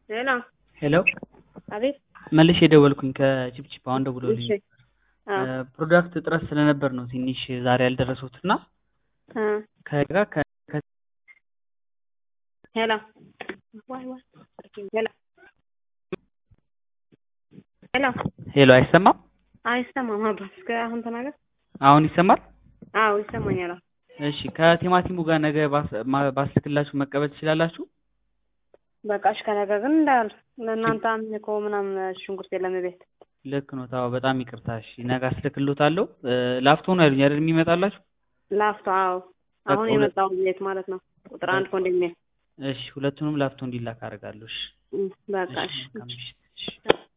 ሄሎ ሄሎ አቤት። መልሼ የደወልኩኝ ከቺፕቺፕ አሁን ደውሎልኝ እሺ አዎ ፕሮዳክት እጥረት ስለነበር ነው ትንሽ ዛሬ ያልደረሱት እና እ ከጋ ከ ከ- ሄሎ ዋይ ዋይ ሄሎ ሄሎ ሄሎ አይሰማም? አይሰማም። አባ እስከ አሁን ተናገር። አሁን ይሰማል? አዎ ይሰማኛል። አዎ እሺ ከቲማቲሙ ጋር ነገ ባስ- ማ- ባስልክላችሁ መቀበል ትችላላችሁ? በቃ እሺ። ከነገ ግን እንዳል ለእናንተ አምልኮ ምናምን ሽንኩርት የለም ቤት። ልክ ነው። ታው በጣም ይቅርታ። እሺ ነገ አስልክሎታለሁ። እ፣ ላፍቶ ነው ያሉኝ አይደል የሚመጣላችሁ? ላፍቶ አዎ፣ አሁን በቃ ሁለት- የመጣው ቤት ማለት ነው። ቁጥር አንድ ኮንዶሚኒየም። እሺ ሁለቱንም ላፍቶ እንዲላክ አደርጋለሁ። እሺ እ፣ በቃ እሺ እሺ መልካም ምሽት። እሺ